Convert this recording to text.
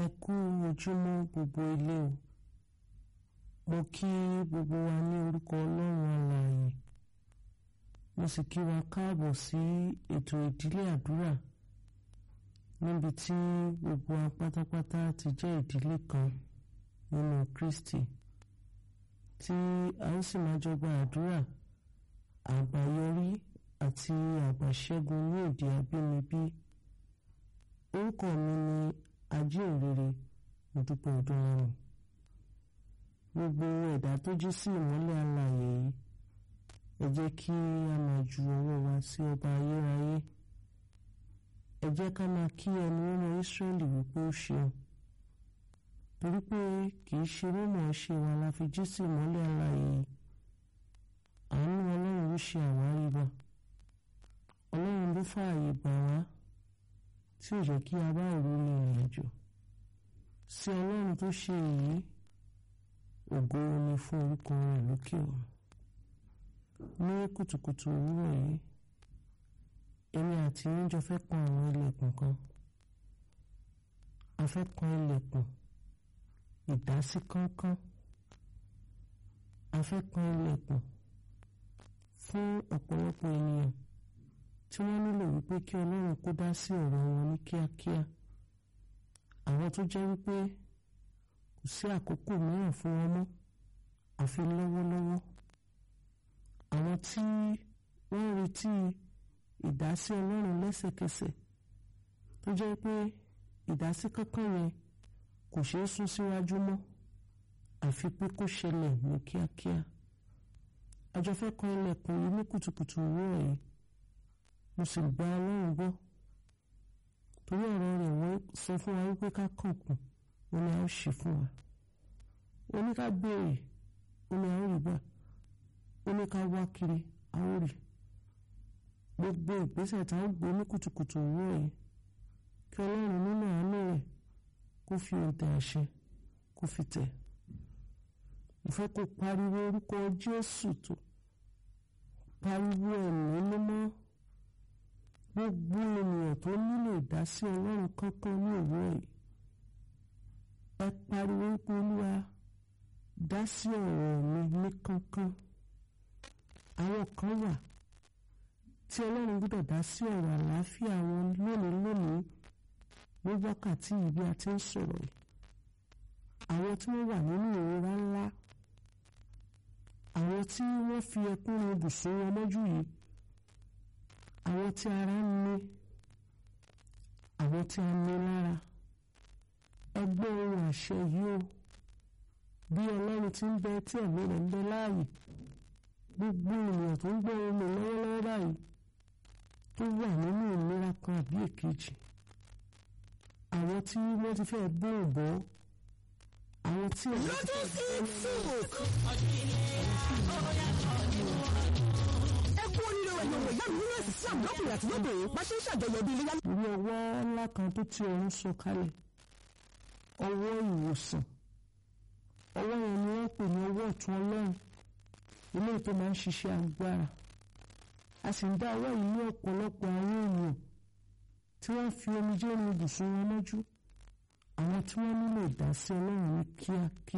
kú ojúmọ́ gbogbo ilé o mo kí gbogbo wa ní orúkọ ọlọ́run alààyè mo sì kí wa káàbọ̀ sí ètò ìdílé àdúrà níbi tí gbogbo wa pátápátá ti jẹ́ ìdílé kan nínú Kristi tí a ó sì máa jọ gba àdúrà àgbáyọrí àti àgbàṣẹ́gun ní èdè abínibí orúkọ mi ni ajínrere Modúpẹ́ Ọdúnlami gbogbo ẹ̀dá tó jí sí ìmọ́lẹ̀ alààyè yìí ẹ jẹ́ kí a máa ju ọwọ́ wa sí ọba ayérayé ẹ jẹ́ ká máa kí ẹni mímọ́ Ísírẹ́lì wípé ó ṣeun torí pé kì í ṣe mímọ̀ ṣe wa la fi jí sí ìmọ́lẹ̀ alààyè yìí àánú ọlọ́run ló ṣe àwárí wa ọlọ́run ló fààyè gbà wá tí ò jẹ́ kí a bá òru ní ìrìn àjò sí ọlọ́run tó ṣe èyí ògo ni fún orúkọ rẹ̀ lókè ọ̀run ní kùtùkùtù òwúrọ̀ yìí èmi àti yín jọ fẹ́ kan àwọn ilẹ̀kùn kan a fẹ́ kan ilẹ̀kùn ìdásí kánkán a fẹ́ kan ilẹ̀kùn fún ọ̀pọ̀lọpọ̀ ènìyàn tí wọ́n nílò wípé kí ọlọ́run kó dá sí ọ̀rọ̀ wọn ní kíákíá àwọn tó jẹ́ wípé kò sí àkókò mìíràn fún wọn mọ́ àfi lọ́wọ́lọ́wọ́ àwọn tí wọ́n ń retí ìdásí ọlọ́run lẹ́sẹ̀kẹsẹ̀ tó jẹ́ pé ìdásí kankan yẹn kò ṣeé sún síwájú mọ́ àfi pé kó ṣẹlẹ̀ ní kíákíá àjọ fẹ́ kan ilẹ̀kùn yìí ní kùtùkùtù òwúrọ̀ yìí mo sì gba ọlọ́run gbọ́ torí ọ̀rọ̀ rẹ̀ wọ́n sọ fún wa wípé ká kànkùn ó ní a ó ṣe fún wa ó ní ká béèrè ó ní a ó rí gbà ó ní ká wá kiri a ó rí gbogbo ìgbésẹ̀ tá a gbé ní kùtùkùtù òwúrọ̀ yìí kí ọlọ́run nínú àánú rẹ̀ kó fi òǹtẹ̀ àṣẹ kó fi tẹ̀ mo fẹ́ kó pariwo orúkọ Jésù tó pariwo ẹ̀mí mímọ́ gbogbo ènìyàn tó nílò ìdásí ọlọ́run kankan ní òwúrọ̀ yìí ẹ pariwo pé olúwa dá sí ọ̀rọ̀ mi ní kankan àwọn kan wà tí ọlọ́run gbọ́dọ̀ dá sí ọ̀rọ̀ àlàáfíà wọn lónìí lónìí ní wákàtí yìí bí a ti ń sọ̀rọ̀ yìí àwọn tí wọ́n wà nínú ìrora ńlá àwọn tí wọ́n fi ẹkún rin ibùsùn wọn mọ́jú yìí àwọn tí ara ń ní àwọn tí a ní lára ẹgbẹ́ ohun àṣẹ yìí o bí ọlọ́run ti ń bẹ tí ẹ̀mí rẹ̀ ń bẹ láàyè gbogbo ènìyàn tó ń gbọ́ ohun mi lọ́wọ́lọ́wọ́ báyìí tó wà nínú ìnira kan àbí èkejì àwọn tí wọ́n ti fẹ́ bó òbọ́ àwọn tí ẹ̀mí ti fẹ́ bó ẹ kú oríire ẹ̀yọ̀ wọ̀ ìyá mi nínú ẹ̀sìn Islam lọ́kùnrin àti lóbìnrin bá ṣe ń ṣàjọyọ̀ bí iléyá. orí ọwọ́ ńlá kan tó ti ọ̀run sọ kalẹ̀ ọwọ́ ìwòsàn ọwọ́ yẹn ni wọ́n pè ní ọwọ́ ọ̀tún ọlọ́run ilé tó máa ń ṣiṣẹ́ agbára a sì ń dá ọwọ́ yìí ní ọ̀pọ̀lọpọ̀ àwọn èèyàn tí wọ́n fi omijé rin ibùsùn wọn mọ́jú àwọn tí wọ́n nílò ìdásí ọlọ́run ní kíákíá.